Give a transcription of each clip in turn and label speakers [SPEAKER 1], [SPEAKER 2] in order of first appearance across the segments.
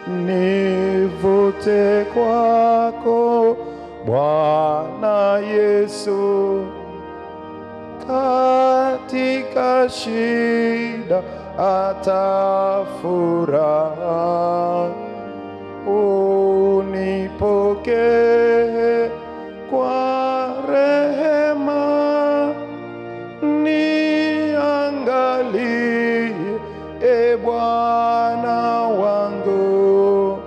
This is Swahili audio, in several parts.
[SPEAKER 1] nivute kwako Bwana Yesu, katika shida hata furaha, unipokee kwa rehema, niangalie e Bwana wangu,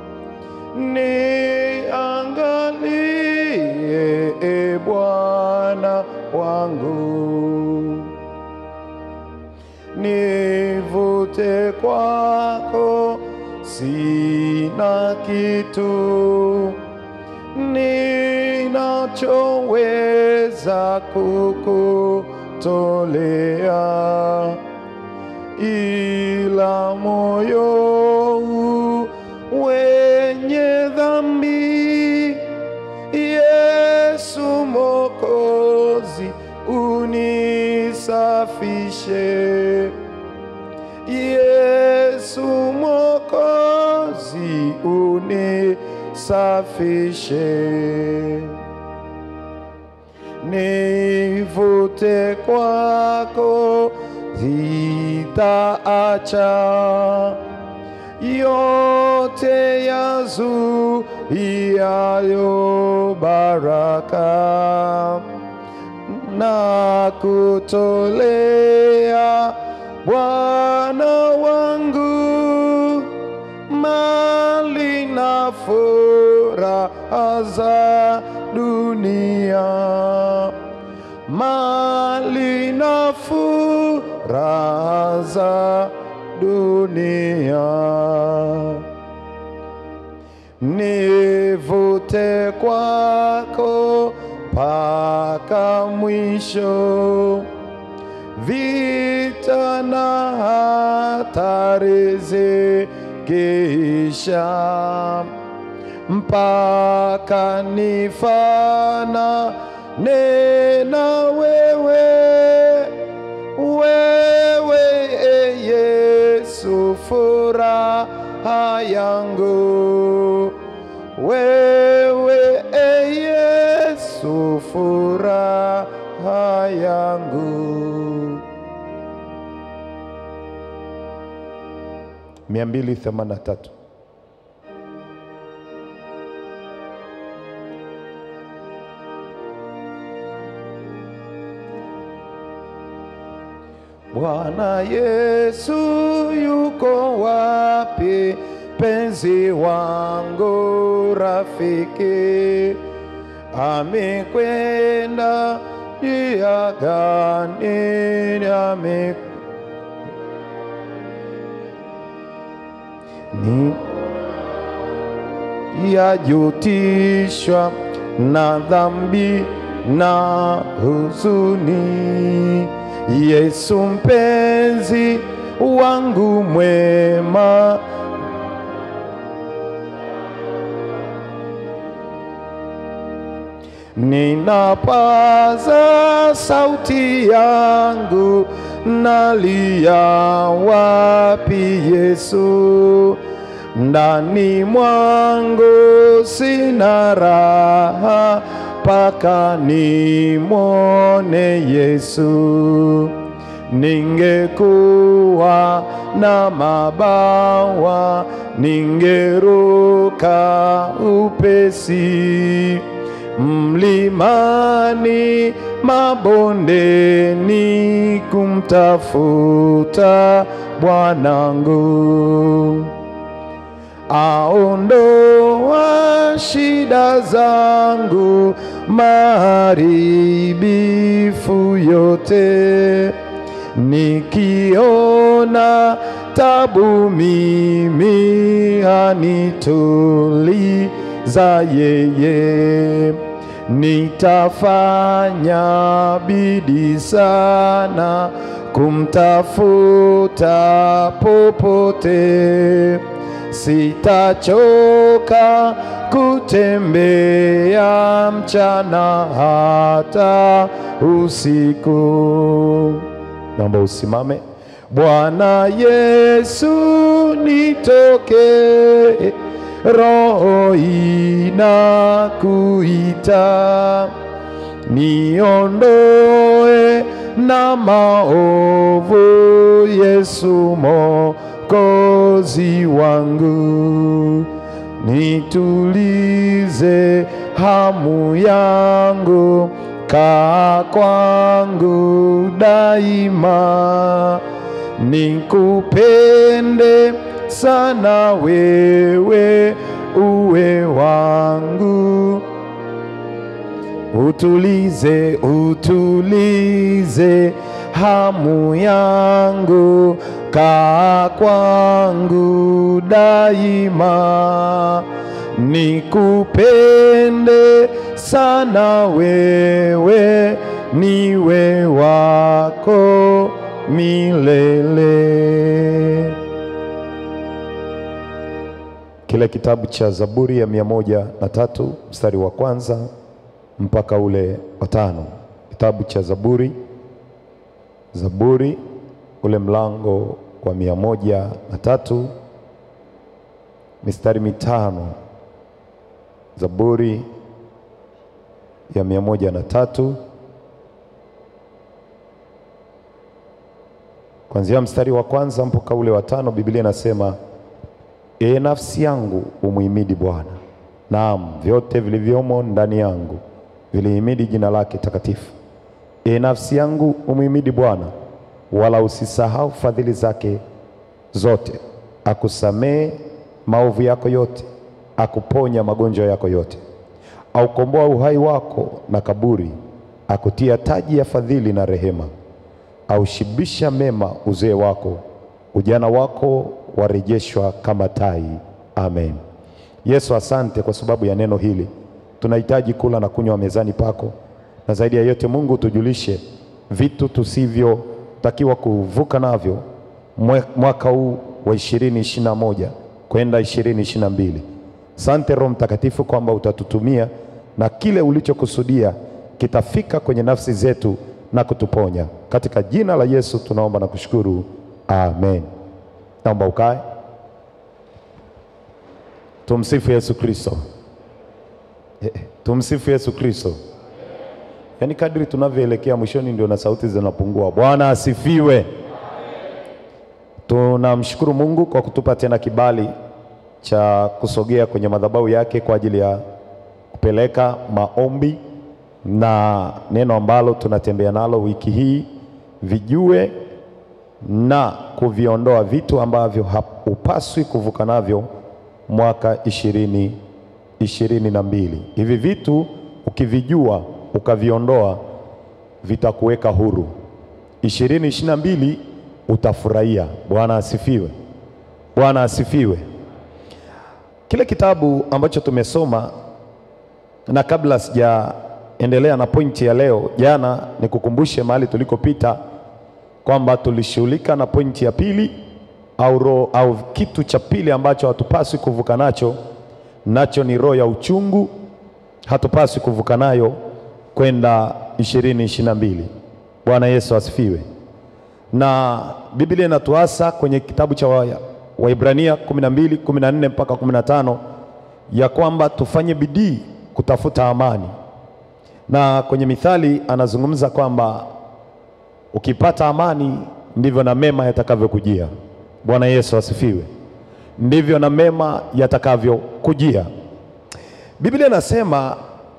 [SPEAKER 1] niangalie e Bwana wangu, nivute kwako, sina kitu ninachoweza kukutolea ila moyo huu wenye dhambi. Yesu Mwokozi, unisafishe. Yesu Mwokozi, unisafishe. Nivute kwako, sitaacha yote yazuiayo baraka na kutolea Bwana wangu mali na furaha za dunia, mali na furaha za dunia nivute kwako mpaka mwisho, vita na hatari zikiisha, mpaka nifanane na wewe, wewe e Yesu, furaha yangu wewe e Yesu, furaha yangu. mia mbili themanini na tatu. Bwana Yesu yuko wapi? Penzi wangu rafiki, amekwenda njia gani? Ame ni yajutishwa na dhambi na huzuni. Yesu mpenzi wangu mwema, ninapaza sauti yangu, nalia wapi Yesu? Ndani mwangu sina raha, mpaka nimwone Yesu. Ningekuwa na mabawa, ningeruka upesi mlimani, mabondeni, kumtafuta Bwanangu aondoa shida zangu, maharibifu yote. Nikiona tabu mimi anituliza yeye, nitafanya bidii sana kumtafuta popote sitachoka kutembea mchana hata usiku. Naomba usimame. Bwana Yesu nitokee roho inakuita niondoe na maovu, Yesu Mwokozi wangu, nitulize hamu yangu, kaa kwangu daima, nikupende sana wewe, uwe wangu utulize, utulize hamu yangu, kaa kwangu daima, nikupende sana wewe, niwe wako milele. Kile kitabu cha Zaburi ya mia moja na tatu mstari wa kwanza mpaka ule wa tano. Kitabu cha Zaburi, Zaburi ule mlango wa mia moja na tatu mistari mitano. Zaburi ya mia moja na tatu kuanzia mstari wa kwanza mpaka ule wa tano. Biblia inasema Ee nafsi yangu umuhimidi Bwana, naam vyote vilivyomo ndani yangu vilihimidi jina lake takatifu. Ee nafsi yangu umuhimidi Bwana, wala usisahau fadhili zake zote, akusamehe maovu yako yote, akuponya magonjwa yako yote, aukomboa uhai wako na kaburi, akutia taji ya fadhili na rehema, aushibisha mema uzee wako, ujana wako warejeshwa kama tai. Amen. Yesu, asante kwa sababu ya neno hili. Tunahitaji kula na kunywa mezani pako, na zaidi ya yote Mungu, tujulishe vitu tusivyotakiwa kuvuka navyo mwe- mwaka huu wa ishirini ishirini na moja kwenda ishirini ishirini na mbili. Sante Roho Mtakatifu kwamba utatutumia na kile ulichokusudia kitafika kwenye nafsi zetu na kutuponya. Katika jina la Yesu tunaomba na kushukuru, amen. Naomba ukae. Tumsifu Yesu Kristo. Eh, Tumsifu Yesu Kristo. Yaani kadri tunavyoelekea mwishoni ndio na sauti zinapungua. Bwana asifiwe. Tunamshukuru Mungu kwa kutupa tena kibali cha kusogea kwenye madhabahu yake kwa ajili ya kupeleka maombi na neno ambalo tunatembea nalo wiki hii, vijue na kuviondoa vitu ambavyo hupaswi kuvuka navyo mwaka ishirini ishirini na mbili. Hivi vitu ukivijua ukaviondoa vitakuweka huru. ishirini ishirini na mbili utafurahia. Bwana asifiwe. Bwana asifiwe. Kile kitabu ambacho tumesoma, na kabla sijaendelea na pointi ya leo, jana nikukumbushe mahali tulikopita kwamba tulishughulika na pointi ya pili au roho au kitu cha pili ambacho hatupaswi kuvuka nacho, nacho ni roho ya uchungu. Hatupaswi kuvuka nayo kwenda ishirini ishirini na mbili. Bwana Yesu asifiwe. Na Biblia inatuasa kwenye kitabu cha wa- Waibrania kumi na mbili kumi na nne mpaka kumi na tano ya kwamba tufanye bidii kutafuta amani, na kwenye Mithali anazungumza kwamba ukipata amani ndivyo na mema yatakavyokujia. Bwana Yesu asifiwe. Ndivyo na mema yatakavyokujia. Biblia inasema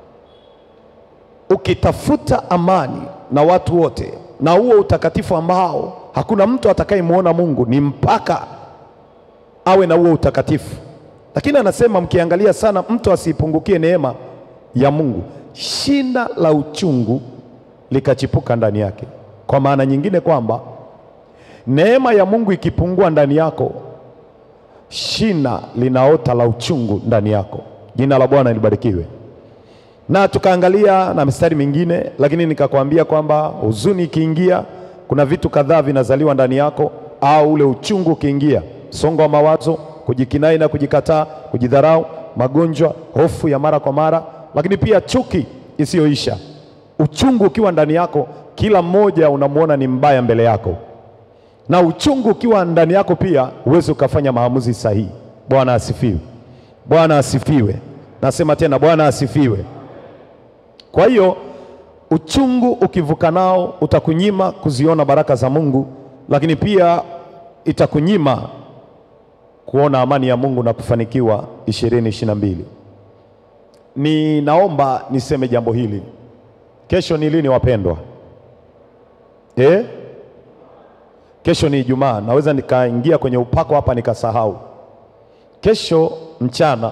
[SPEAKER 1] ukitafuta amani na watu wote na huo utakatifu ambao hakuna mtu atakayemwona Mungu ni mpaka awe na huo utakatifu. Lakini anasema mkiangalia sana, mtu asiipungukie neema ya Mungu, shina la uchungu likachipuka ndani yake. Kwa maana nyingine kwamba neema ya Mungu ikipungua ndani yako, shina linaota la uchungu ndani yako. Jina la Bwana libarikiwe. Na tukaangalia na mistari mingine, lakini nikakwambia kwamba huzuni ikiingia, kuna vitu kadhaa vinazaliwa ndani yako, au ule uchungu ukiingia, msongo wa mawazo, kujikinai na kujikataa, kujidharau, magonjwa, hofu ya mara kwa mara, lakini pia chuki isiyoisha. Uchungu ukiwa ndani yako, kila mmoja unamwona ni mbaya mbele yako, na uchungu ukiwa ndani yako pia huwezi ukafanya maamuzi sahihi. Bwana asifiwe. Bwana asifiwe. Nasema tena, Bwana asifiwe. Kwa hiyo uchungu ukivuka nao utakunyima kuziona baraka za Mungu, lakini pia itakunyima kuona amani ya Mungu na kufanikiwa ishirini ishirini na mbili. Ninaomba niseme jambo hili. Kesho ni lini wapendwa? Eh? Kesho ni Ijumaa. Naweza nikaingia kwenye upako hapa nikasahau. Kesho mchana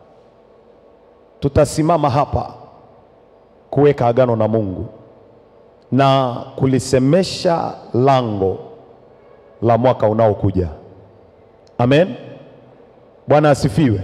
[SPEAKER 1] tutasimama hapa kuweka agano na Mungu na kulisemesha lango la mwaka unaokuja. Amen. Bwana asifiwe.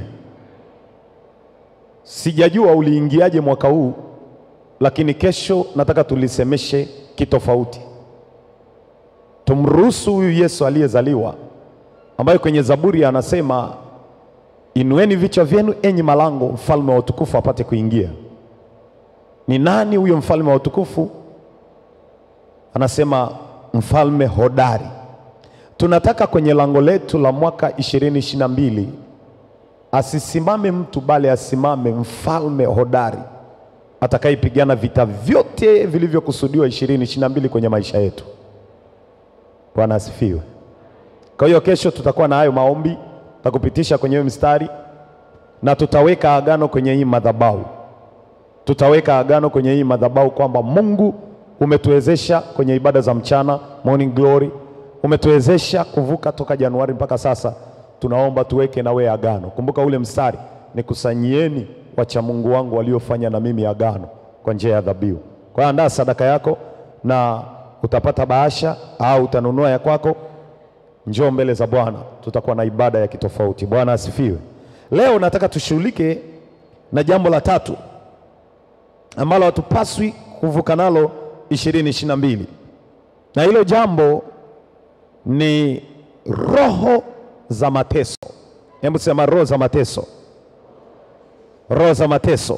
[SPEAKER 1] Sijajua uliingiaje mwaka huu, lakini kesho nataka tulisemeshe kitofauti. Tumruhusu huyu Yesu aliyezaliwa, ambaye kwenye Zaburi anasema inueni vichwa vyenu enyi malango, mfalme wa utukufu apate kuingia. Ni nani huyo mfalme wa utukufu? Anasema mfalme hodari. Tunataka kwenye lango letu la mwaka 2022 asisimame mtu, bali asimame mfalme hodari atakayepigana vita vyote vilivyokusudiwa 2022 kwenye maisha yetu. Bwana asifiwe. Kwa hiyo kesho tutakuwa na hayo maombi, tutakupitisha kwenye hiyo mstari na tutaweka agano kwenye hii madhabahu tutaweka agano kwenye hii madhabahu kwamba Mungu umetuwezesha kwenye ibada za mchana morning glory, umetuwezesha kuvuka toka Januari mpaka sasa. Tunaomba tuweke na wewe agano. Kumbuka ule mstari, nikusanyieni wacha Mungu wangu waliofanya na mimi agano kwa njia ya dhabihu. Kwa hiyo andaa sadaka yako na utapata bahasha au utanunua ya kwako. Njoo mbele za Bwana, tutakuwa na ibada ya kitofauti. Bwana asifiwe. Leo nataka tushughulike na jambo la tatu ambalo hatupaswi kuvuka nalo ishirini ishirini na mbili na hilo jambo ni roho za mateso. Hebu sema roho za mateso, roho za mateso.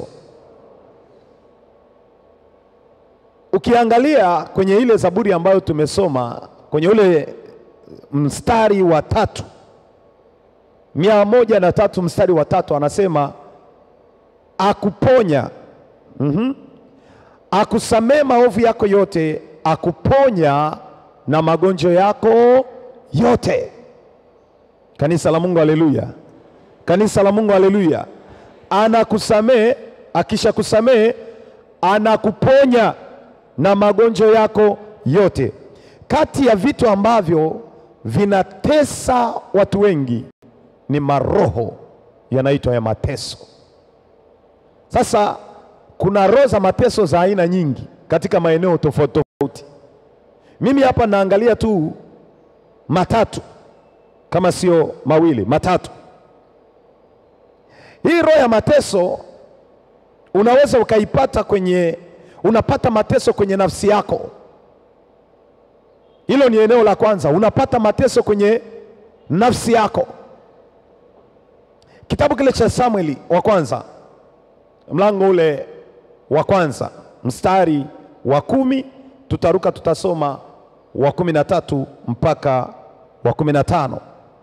[SPEAKER 1] Ukiangalia kwenye ile Zaburi ambayo tumesoma kwenye ule mstari wa tatu, mia moja na tatu mstari wa tatu anasema akuponya Mm-hmm. Akusamee maovu yako yote, akuponya na magonjwa yako yote. Kanisa la Mungu, haleluya! Kanisa la Mungu, haleluya! Anakusamee, akisha kusamee anakuponya na magonjwa yako yote. Kati ya vitu ambavyo vinatesa watu wengi ni maroho yanaitwa ya mateso. Sasa kuna roho za mateso za aina nyingi katika maeneo tofauti tofauti. Mimi hapa naangalia tu matatu, kama sio mawili, matatu. Hii roho ya mateso unaweza ukaipata kwenye, unapata mateso kwenye nafsi yako. Hilo ni eneo la kwanza, unapata mateso kwenye nafsi yako. Kitabu kile cha Samueli wa kwanza mlango ule wa kwanza mstari wa kumi tutaruka tutasoma wa kumi na tatu mpaka wa kumi na tano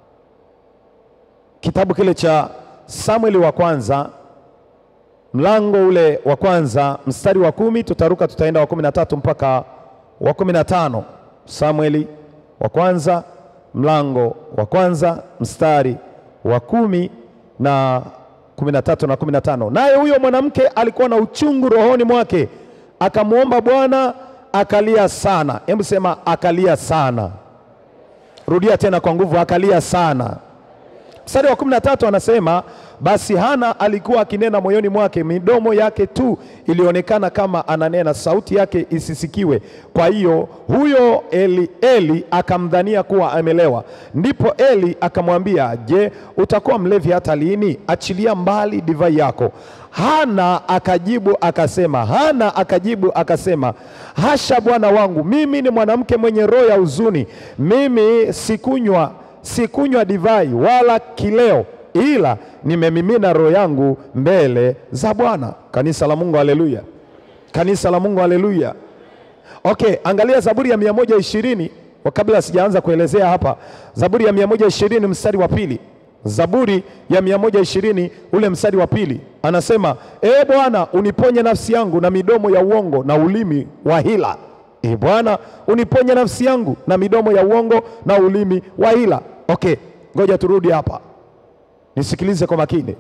[SPEAKER 1] Kitabu kile cha Samueli wa kwanza mlango ule wa kwanza mstari wa kumi tutaruka tutaenda wa kumi na tatu mpaka wa kumi na tano Samueli wa kwanza mlango wa kwanza mstari wa kumi na kumi na tatu na kumi na tano. Naye huyo mwanamke alikuwa na uchungu rohoni mwake, akamwomba Bwana, akalia sana. Hebu sema akalia sana. Rudia tena kwa nguvu, akalia sana. Mstari wa kumi na tatu anasema basi Hana alikuwa akinena moyoni mwake, midomo yake tu ilionekana kama ananena, sauti yake isisikiwe. Kwa hiyo huyo Eli, Eli akamdhania kuwa amelewa. Ndipo Eli akamwambia, je, utakuwa mlevi hata lini? Achilia mbali divai yako. Hana akajibu akasema, Hana akajibu akasema, hasha bwana wangu, mimi ni mwanamke mwenye roho ya huzuni, mimi sikunywa sikunywa divai wala kileo, ila nimemimina roho yangu mbele za Bwana. Kanisa la Mungu, haleluya! Kanisa la Mungu, haleluya! Okay, angalia Zaburi ya mia moja ishirini kabla sijaanza kuelezea hapa. Zaburi ya mia moja ishirini mstari wa pili. Zaburi ya 120 ule mstari wa pili anasema, ee Bwana uniponye nafsi yangu na midomo ya uongo na ulimi wa hila. Ee Bwana uniponye nafsi yangu na midomo ya uongo na ulimi wa hila. Okay, ngoja turudi hapa, nisikilize kwa makini.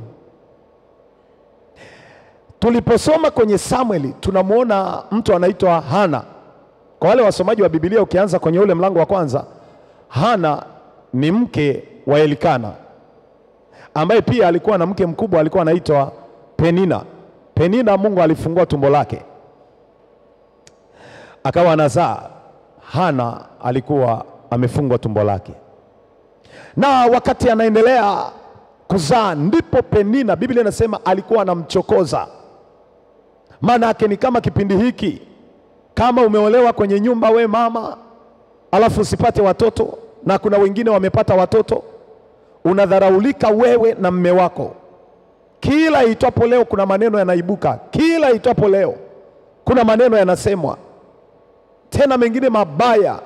[SPEAKER 1] Tuliposoma kwenye Samueli tunamwona mtu anaitwa Hana. Kwa wale wasomaji wa Biblia, ukianza kwenye ule mlango wa kwanza, Hana ni mke wa Elikana ambaye pia alikuwa na mke mkubwa alikuwa anaitwa Penina. Penina, Mungu alifungua tumbo lake akawa anazaa. Hana alikuwa amefungwa tumbo lake, na wakati anaendelea kuzaa, ndipo Penina, Biblia inasema alikuwa anamchokoza. Maana yake ni kama kipindi hiki, kama umeolewa kwenye nyumba, we mama, alafu usipate watoto, na kuna wengine wamepata watoto unadharaulika wewe na mme wako. Kila itwapo leo kuna maneno yanaibuka, kila itwapo leo kuna maneno yanasemwa, tena mengine mabaya.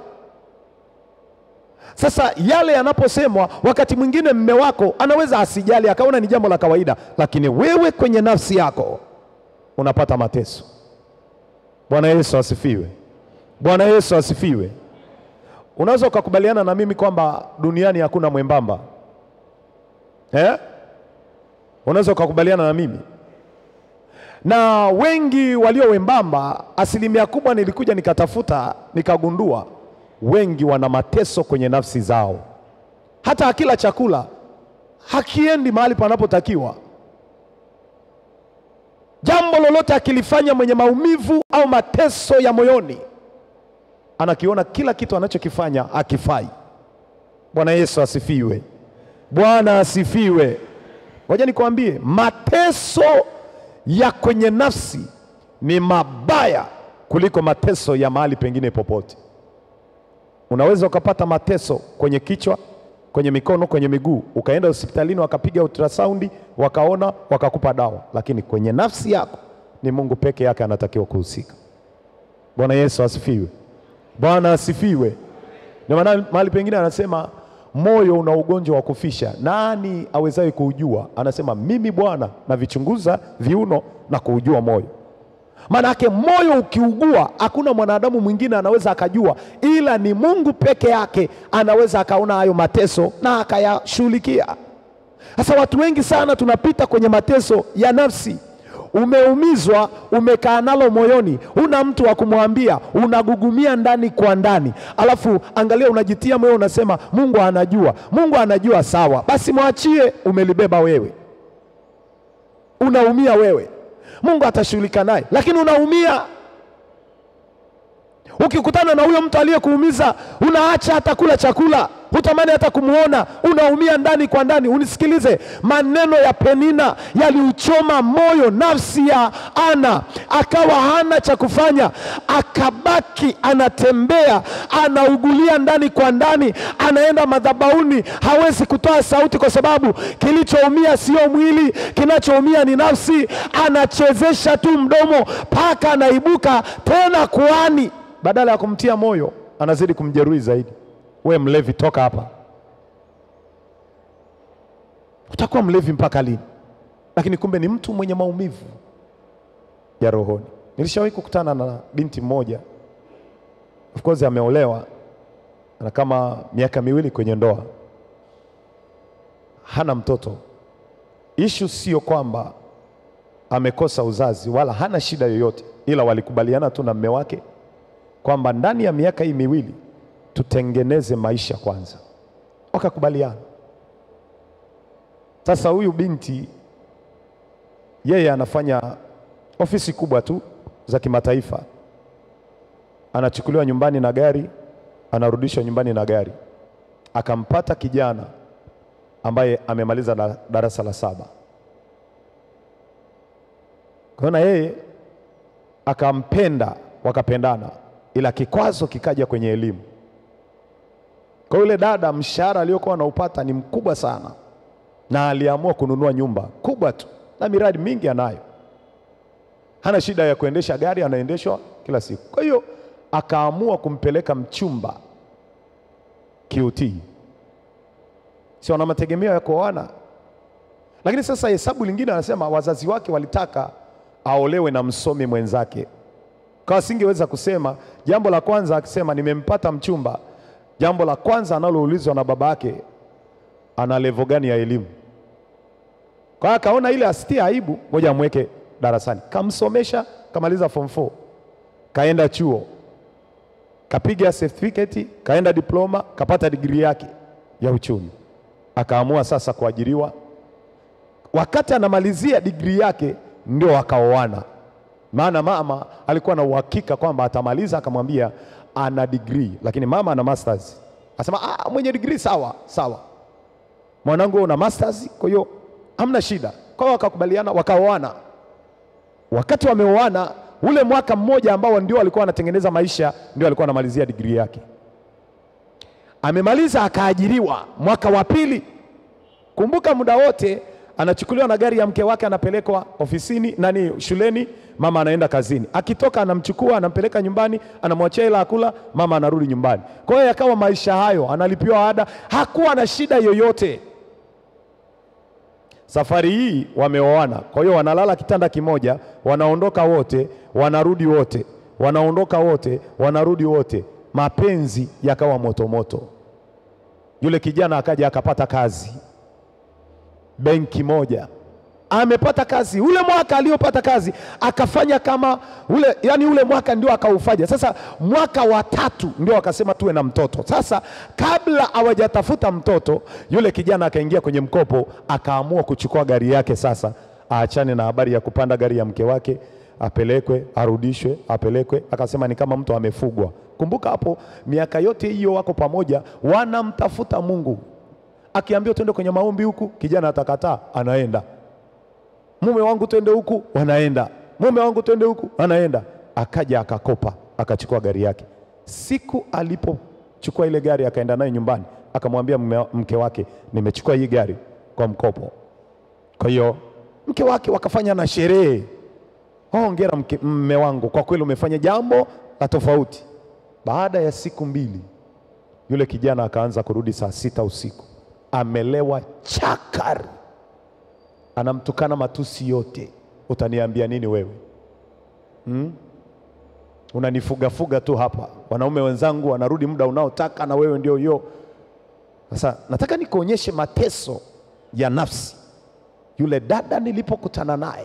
[SPEAKER 1] Sasa yale yanaposemwa, wakati mwingine mme wako anaweza asijali, akaona ni jambo la kawaida, lakini wewe kwenye nafsi yako unapata mateso. Bwana Yesu asifiwe! Bwana Yesu asifiwe! Unaweza ukakubaliana na mimi kwamba duniani hakuna mwembamba Eh? Unaweza ukakubaliana na mimi na wengi walio wembamba, asilimia kubwa nilikuja nikatafuta nikagundua wengi wana mateso kwenye nafsi zao. Hata akila chakula hakiendi mahali panapotakiwa. Jambo lolote akilifanya mwenye maumivu au mateso ya moyoni, anakiona kila kitu anachokifanya akifai. Bwana Yesu asifiwe. Bwana asifiwe. Ngoja nikwambie, mateso ya kwenye nafsi ni mabaya kuliko mateso ya mahali pengine popote. Unaweza ukapata mateso kwenye kichwa, kwenye mikono, kwenye miguu, ukaenda hospitalini wakapiga ultrasound, wakaona, wakakupa dawa, lakini kwenye nafsi yako ni Mungu peke yake anatakiwa kuhusika. Bwana Yesu asifiwe. Bwana asifiwe. Ndio maana mahali pengine anasema moyo una ugonjwa wa kufisha, nani awezaye kuujua? Anasema mimi Bwana navichunguza viuno na kuujua moyo. Maana yake moyo ukiugua, hakuna mwanadamu mwingine anaweza akajua, ila ni Mungu peke yake anaweza akaona hayo mateso na akayashughulikia. Sasa watu wengi sana tunapita kwenye mateso ya nafsi. Umeumizwa, umekaa nalo moyoni, una mtu wa kumwambia, unagugumia ndani kwa ndani, alafu angalia, unajitia moyo, unasema Mungu anajua. Mungu anajua, sawa basi, mwachie, umelibeba wewe, unaumia wewe, Mungu atashughulika naye, lakini unaumia. Ukikutana na huyo mtu aliyekuumiza, unaacha hata kula chakula hutamani hata kumwona, unaumia ndani kwa ndani. Unisikilize, maneno ya Penina yaliuchoma moyo, nafsi ya Ana, akawa hana cha kufanya, akabaki anatembea, anaugulia ndani kwa ndani, anaenda madhabahuni, hawezi kutoa sauti kwa sababu kilichoumia sio mwili, kinachoumia ni nafsi. Anachezesha tu mdomo mpaka anaibuka tena kuani, badala ya kumtia moyo anazidi kumjeruhi zaidi. We mlevi, toka hapa! Utakuwa mlevi mpaka lini? Lakini kumbe ni mtu mwenye maumivu ya rohoni. Nilishawahi kukutana na binti mmoja, of course ameolewa na kama miaka miwili kwenye ndoa, hana mtoto. Ishu sio kwamba amekosa uzazi wala hana shida yoyote, ila walikubaliana tu na mme wake kwamba ndani ya miaka hii miwili tutengeneze maisha kwanza, wakakubaliana. Sasa huyu binti yeye anafanya ofisi kubwa tu za kimataifa, anachukuliwa nyumbani na gari, anarudishwa nyumbani na gari. Akampata kijana ambaye amemaliza da- darasa la saba, kwa hiyo na yeye akampenda, wakapendana, ila kikwazo kikaja kwenye elimu. Kwa yule dada mshahara aliyokuwa anaupata ni mkubwa sana, na aliamua kununua nyumba kubwa tu na miradi mingi anayo, hana shida ya kuendesha gari, anaendeshwa kila siku. Kwa hiyo akaamua kumpeleka mchumba QT, si wana mategemeo ya kuoana, Lakini sasa hesabu lingine anasema wazazi wake walitaka aolewe na msomi mwenzake, kwa asingeweza kusema. Jambo la kwanza akisema nimempata mchumba, jambo la kwanza analoulizwa na baba yake, ana levo gani ya elimu? Kwa hiyo akaona ile asitie aibu, ngoja amweke darasani. Kamsomesha, kamaliza form 4, kaenda chuo, kapiga certificate, kaenda diploma, kapata digrii yake ya uchumi, akaamua sasa kuajiriwa. Wakati anamalizia digrii yake ndio wakaoana, maana mama alikuwa na uhakika kwamba atamaliza, akamwambia ana digrii, lakini mama ana masters. Asema ah, mwenye digrii sawa sawa, mwanangu wewe una masters, kwa hiyo hamna shida. Kwa hiyo wakakubaliana, wakaoana. Wakati wameoana, ule mwaka mmoja ambao ndio alikuwa anatengeneza maisha, ndio alikuwa anamalizia digrii yake. Amemaliza akaajiriwa mwaka wa pili. Kumbuka muda wote anachukuliwa na gari ya mke wake, anapelekwa ofisini nani, shuleni, mama anaenda kazini. Akitoka anamchukua anampeleka nyumbani, anamwachia hela akula, mama anarudi nyumbani. Kwa hiyo yakawa maisha hayo, analipiwa ada, hakuwa na shida yoyote. Safari hii wameoana, kwa hiyo wanalala kitanda kimoja, wanaondoka wote, wanarudi wote, wanaondoka wote, wanarudi wote. Mapenzi yakawa motomoto. Yule kijana akaja akapata kazi benki moja, amepata kazi. Ule mwaka aliopata kazi akafanya kama ule, yani ule mwaka ndio akaufanya. Sasa mwaka wa tatu ndio akasema tuwe na mtoto. Sasa kabla hawajatafuta mtoto, yule kijana akaingia kwenye mkopo, akaamua kuchukua gari yake. Sasa aachane na habari ya kupanda gari ya mke wake, apelekwe, arudishwe, apelekwe. Akasema ni kama mtu amefugwa. Kumbuka hapo, miaka yote hiyo wako pamoja, wanamtafuta Mungu akiambiwa twende kwenye maombi huku, kijana atakataa, anaenda. Mume wangu twende huku, wanaenda. Mume wangu twende huku, anaenda. Akaja akakopa, akachukua gari yake. Siku alipochukua ile gari akaenda nayo nyumbani, akamwambia mume- mke wake, nimechukua hii gari kwa mkopo. Kwa hiyo mke wake wakafanya na sherehe. Hongera mke, mme wangu, kwa kweli umefanya jambo la tofauti. Baada ya siku mbili, yule kijana akaanza kurudi saa sita usiku amelewa chakari, anamtukana matusi yote. Utaniambia nini wewe hmm? Unanifugafuga tu hapa, wanaume wenzangu wanarudi muda unaotaka na wewe ndio hiyo. Sasa nataka nikuonyeshe mateso ya nafsi. Yule dada nilipokutana naye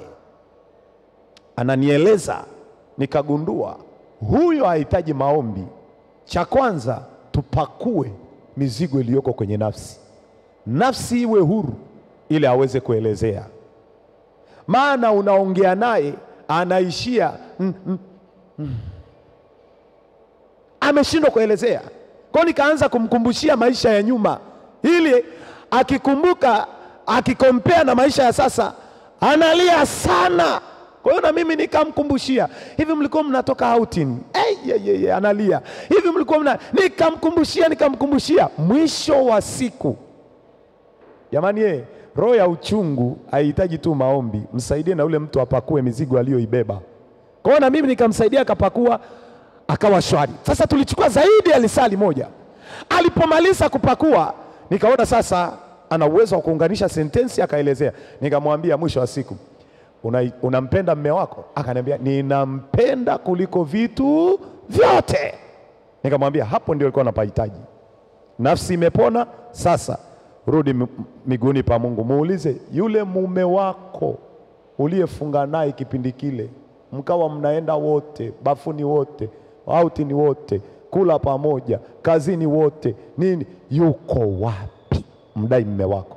[SPEAKER 1] ananieleza, nikagundua huyo hahitaji maombi. Cha kwanza tupakue mizigo iliyoko kwenye nafsi nafsi iwe huru ili aweze kuelezea. Maana unaongea naye anaishia mm, mm, mm. ameshindwa kuelezea. Kwa hiyo nikaanza kumkumbushia maisha ya nyuma, ili akikumbuka, akikompea na maisha ya sasa, analia sana. Kwa hiyo na mimi nikamkumbushia, hivi mlikuwa mnatoka outing? Hey, yeah, yeah, yeah, analia hivi mlikuwa mna, nikamkumbushia nikamkumbushia, mwisho wa siku Jamani ye, roho ya uchungu haihitaji tu maombi, msaidie na ule mtu apakue mizigo aliyoibeba. Kwa hiyo na mimi nikamsaidia akapakua, akawa shwari. Sasa tulichukua zaidi ya lisali moja. Alipomaliza kupakua, nikaona sasa ana uwezo wa kuunganisha sentensi, akaelezea. Nikamwambia mwisho wa siku, una, unampenda mme wako? Akaniambia ninampenda kuliko vitu vyote. Nikamwambia hapo ndio alikuwa anapahitaji. Nafsi imepona sasa rudi mi- miguuni pa Mungu, muulize yule mume wako uliyefunga naye kipindi kile, mkawa mnaenda wote bafuni, wote outini, wote kula pamoja, kazini wote, nini, yuko wapi? Mdai mume wako.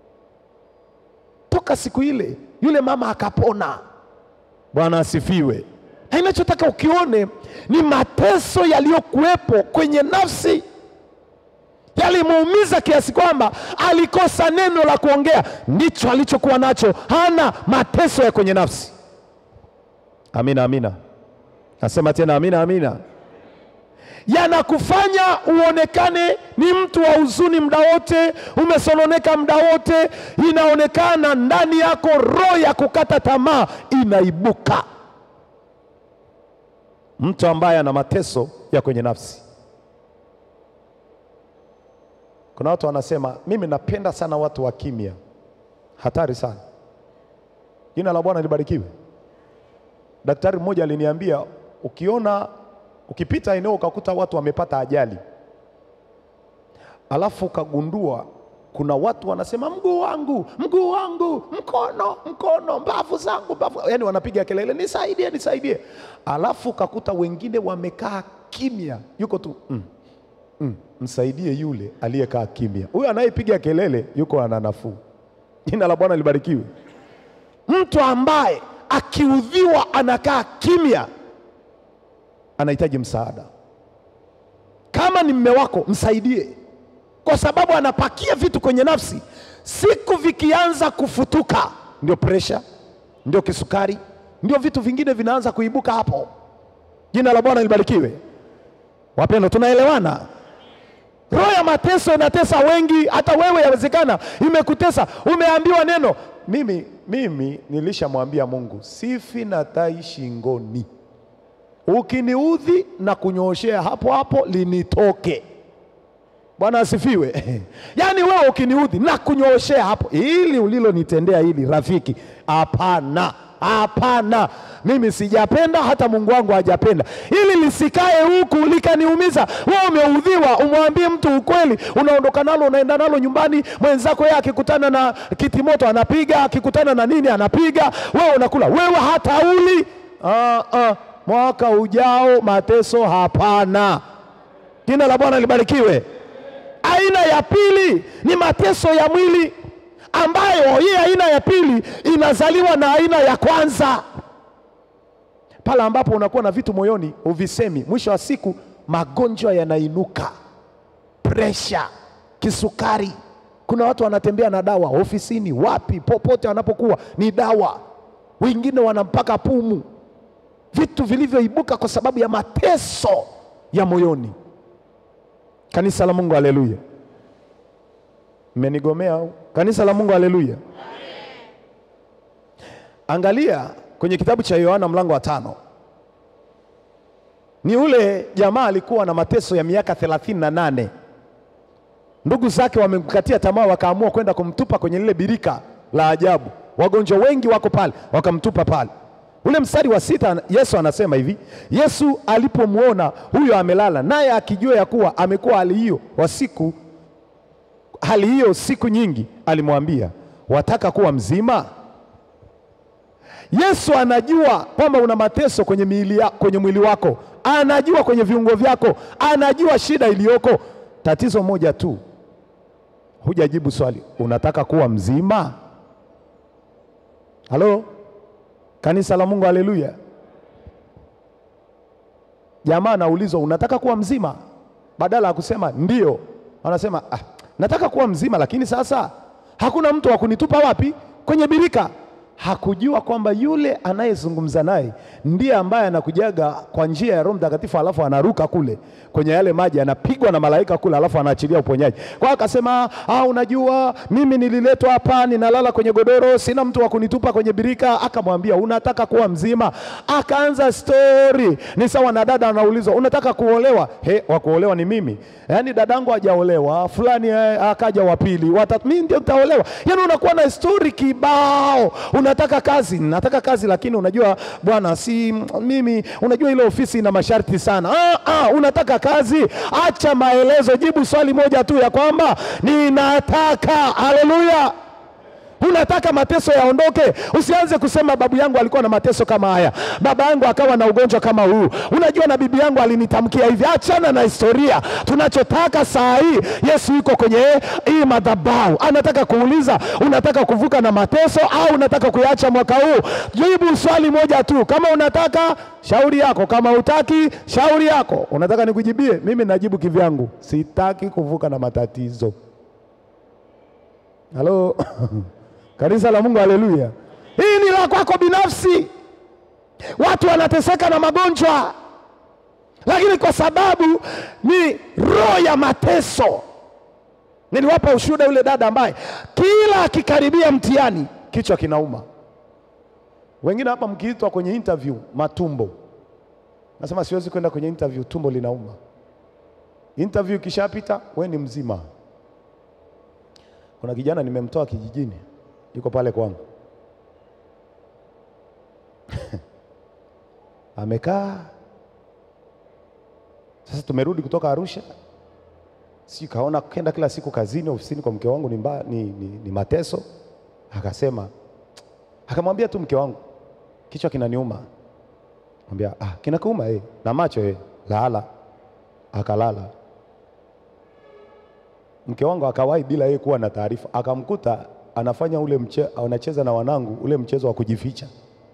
[SPEAKER 1] Toka siku ile yule mama akapona. Bwana asifiwe. Na Ninachotaka ukione ni mateso yaliyokuwepo kwenye nafsi yalimuumiza kiasi kwamba alikosa neno la kuongea. Ndicho alichokuwa nacho, hana mateso ya kwenye nafsi. Amina, amina. Nasema tena amina, amina. Yanakufanya uonekane ni mtu wa huzuni muda wote, umesononeka muda wote, inaonekana ndani yako roho ya kukata tamaa inaibuka. Mtu ambaye ana mateso ya kwenye nafsi Kuna watu wanasema mimi napenda sana watu wa kimya. hatari sana. Jina la Bwana libarikiwe. Daktari mmoja aliniambia, ukiona ukipita eneo ukakuta watu wamepata ajali, alafu ukagundua kuna watu wanasema mguu wangu, mguu wangu, mkono, mkono, mbavu zangu, mbavu, yani wanapiga kelele, nisaidie, nisaidie. Alafu ukakuta wengine wamekaa kimya, yuko tu mm, mm, msaidie yule aliyekaa kimya. Huyo anayepiga kelele yuko ana nafuu. Jina la Bwana libarikiwe. Mtu ambaye akiudhiwa anakaa kimya anahitaji msaada. Kama ni mme wako, msaidie, kwa sababu anapakia vitu kwenye nafsi. Siku vikianza kufutuka, ndio presha, ndio kisukari, ndio vitu vingine vinaanza kuibuka hapo. Jina la Bwana libarikiwe. Wapendwa, tunaelewana? Roho ya mateso inatesa wengi, hata wewe yawezekana imekutesa. Umeambiwa neno. Mimi, mimi nilishamwambia Mungu sifi na tai shingoni, ukiniudhi na kunyooshea hapo hapo linitoke. Bwana asifiwe. Yaani wewe ukiniudhi na kunyooshea hapo, ili ulilonitendea hili rafiki, hapana, hapana, mimi sijapenda, hata Mungu wangu hajapenda, ili lisikae huku likaniumiza. Wewe umeudhiwa, umwambie mtu ukweli, unaondoka nalo, unaenda nalo nyumbani. Mwenzako yeye akikutana na kitimoto anapiga, akikutana na nini anapiga, wewe unakula, wewe hata uli. Ah, ah, mwaka ujao mateso hapana. Jina la Bwana libarikiwe. Aina ya pili ni mateso ya mwili ambayo hii aina ya pili inazaliwa na aina ya kwanza. Pale ambapo unakuwa na vitu moyoni uvisemi, mwisho wa siku magonjwa yanainuka, presha, kisukari. Kuna watu wanatembea na dawa ofisini, wapi, popote wanapokuwa ni dawa. Wengine wanampaka pumu, vitu vilivyoibuka kwa sababu ya mateso ya moyoni. Kanisa la Mungu, haleluya! Mmenigomea au? Kanisa la Mungu, haleluya! Angalia kwenye kitabu cha Yohana mlango wa tano, ni ule jamaa alikuwa na mateso ya miaka thelathini na nane. Ndugu zake wamemkatia tamaa, wakaamua kwenda kumtupa kwenye lile birika la ajabu. Wagonjwa wengi wako pale, wakamtupa pale. Ule mstari wa sita, Yesu anasema hivi, Yesu alipomwona huyo amelala, naye akijua ya kuwa amekuwa hali hiyo wa siku hali hiyo siku nyingi, alimwambia wataka kuwa mzima? Yesu anajua kwamba una mateso kwenye miili ya, kwenye mwili wako, anajua kwenye viungo vyako, anajua shida iliyoko. Tatizo moja tu, hujajibu swali, unataka kuwa mzima? Halo, kanisa la Mungu, haleluya! Jamaa anaulizwa unataka kuwa mzima, badala ya kusema ndio, anasema ah, nataka kuwa mzima, lakini sasa hakuna mtu wa kunitupa wapi? Kwenye birika. Hakujua kwamba yule anayezungumza naye ndiye ambaye anakujaga kwa njia ya Roho Mtakatifu, alafu anaruka kule kwenye yale maji, anapigwa na malaika kule, alafu anaachilia uponyaji. Kwa hiyo akasema, ah, unajua mimi nililetwa hapa, ninalala kwenye godoro, sina mtu wa kunitupa kwenye birika. Akamwambia, unataka kuwa mzima? Akaanza stori, ni sawa na dada anaulizwa, unataka kuolewa? He, wa kuolewa ni mimi, yaani dadangu hajaolewa, fulani eh, akaja wa pili, watatu, mimi ndio nitaolewa. Yaani unakuwa na stori kibao unataka kazi, nataka kazi, lakini unajua bwana, si mimi, unajua ile ofisi ina masharti sana. Ah, ah, unataka kazi, acha maelezo, jibu swali moja tu ya kwamba ninataka. Haleluya! Unataka mateso yaondoke, usianze kusema babu yangu alikuwa na mateso kama haya, baba yangu akawa na ugonjwa kama huu, unajua na bibi yangu alinitamkia hivi. Achana na historia. Tunachotaka saa hii, Yesu yuko kwenye hii madhabahu, anataka kuuliza, unataka kuvuka na mateso au unataka kuyaacha mwaka huu? Jibu swali moja tu, kama unataka shauri yako, kama utaki shauri yako. Unataka nikujibie? Mimi najibu kivyangu, sitaki kuvuka na matatizo. Halo Kanisa la Mungu, haleluya! Hii ni la kwako binafsi. Watu wanateseka na magonjwa, lakini kwa sababu ni roho ya mateso. Niliwapa ushuhuda yule dada ambaye kila akikaribia mtihani kichwa kinauma. Wengine hapa mkiitwa kwenye interview matumbo, nasema siwezi kwenda kwenye interview, tumbo linauma. Interview ikishapita, we ni mzima. Kuna kijana nimemtoa kijijini yuko pale kwangu amekaa sasa. Tumerudi kutoka Arusha, si kaona kenda kila siku kazini, ofisini kwa mke wangu ni, mba, ni, ni, ni mateso. Akasema, akamwambia tu mke wangu, kichwa kinaniuma. Mwambia, ah, kinakuuma eh? na macho eh? lala. Akalala. Mke wangu akawahi bila yeye kuwa na taarifa, akamkuta anafanya ule mche, anacheza na wanangu ule mchezo wa kujificha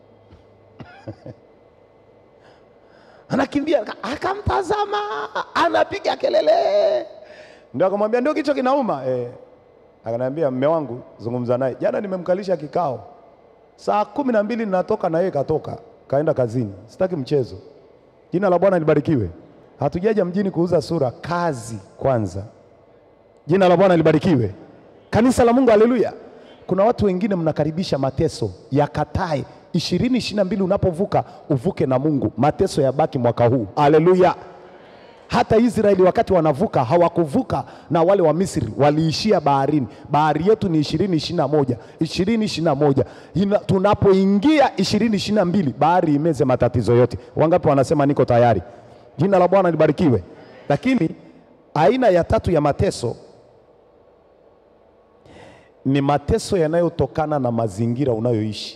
[SPEAKER 1] anakimbia akamtazama, anapiga kelele, ndio akamwambia ndio kichwa kinauma eh. Akaniambia mme wangu, zungumza naye jana, nimemkalisha kikao saa kumi na mbili ninatoka na yeye katoka kaenda kazini, sitaki mchezo. Jina la Bwana libarikiwe. Hatujaja mjini kuuza sura, kazi kwanza. Jina la Bwana libarikiwe. Kanisa la Mungu, haleluya. Kuna watu wengine mnakaribisha mateso yakatae ishirini ishirini na mbili unapovuka uvuke na Mungu, mateso yabaki mwaka huu. Haleluya! Hata Israeli wakati wanavuka hawakuvuka na wale wa Misri, waliishia baharini. Bahari yetu ni ishirini ishirini na moja ishirini ishirini na moja Tunapoingia ishirini ishirini na mbili bahari imeze matatizo yote. Wangapi wanasema niko tayari? Jina la Bwana libarikiwe. Lakini aina ya tatu ya mateso ni mateso yanayotokana na mazingira unayoishi.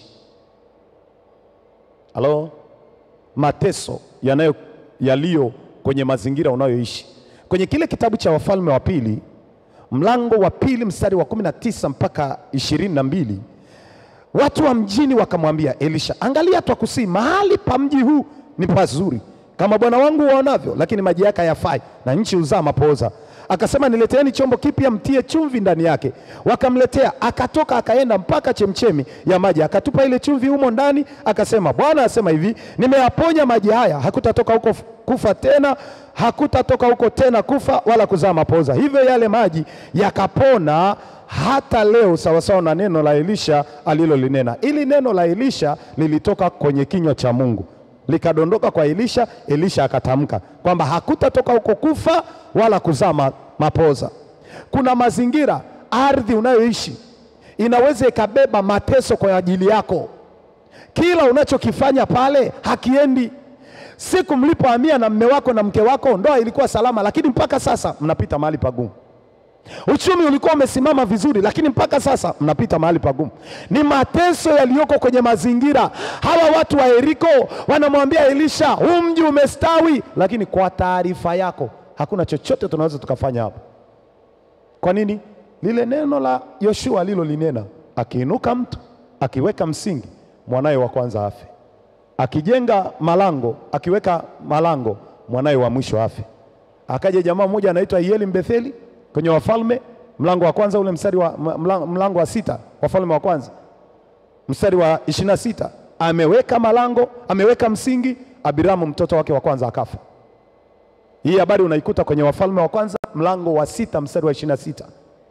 [SPEAKER 1] Halo, mateso yanayo yaliyo kwenye mazingira unayoishi. Kwenye kile kitabu cha Wafalme wa Pili mlango wa pili mstari wa kumi na tisa mpaka ishirini na mbili watu wa mjini wakamwambia Elisha, angalia, twakusii mahali pa mji huu ni pazuri kama bwana wangu waonavyo, lakini maji yake hayafai na nchi huzaa mapooza. Akasema, nileteeni chombo kipya, mtie chumvi ndani yake. Wakamletea, akatoka akaenda mpaka chemchemi ya maji, akatupa ile chumvi humo ndani, akasema, Bwana asema hivi, nimeyaponya maji haya, hakutatoka huko kufa tena, hakutatoka huko tena kufa wala kuzaa mapooza. Hivyo yale maji yakapona hata leo, sawasawa na neno la Elisha alilolinena. Ili neno la Elisha lilitoka kwenye kinywa cha Mungu likadondoka kwa Elisha. Elisha akatamka kwamba hakutatoka huko kufa wala kuzaa mapoza. Kuna mazingira, ardhi unayoishi inaweza ikabeba mateso kwa ajili yako. Kila unachokifanya pale hakiendi. Siku mlipohamia na mme wako na mke wako, ndoa ilikuwa salama, lakini mpaka sasa mnapita mahali pagumu. Uchumi ulikuwa umesimama vizuri, lakini mpaka sasa mnapita mahali pagumu. Ni mateso yaliyoko kwenye mazingira. Hawa watu wa Yeriko wanamwambia Elisha, huu mji umestawi, lakini kwa taarifa yako hakuna chochote tunaweza tukafanya hapo. Kwa nini? Lile neno la Yoshua alilolinena, akiinuka mtu akiweka msingi, mwanaye wa kwanza afe, akijenga malango, akiweka malango, mwanaye wa mwisho afe. Akaja jamaa mmoja anaitwa Yeli Mbetheli kwenye Wafalme mlango wa kwanza ule mstari wa mlango, mlango wa sita Wafalme wa kwanza mstari wa ishirini na sita ameweka malango, ameweka msingi, Abiramu mtoto wake wa kwanza akafa. Hii habari unaikuta kwenye Wafalme wa kwanza mlango wa sita mstari wa ishirini na sita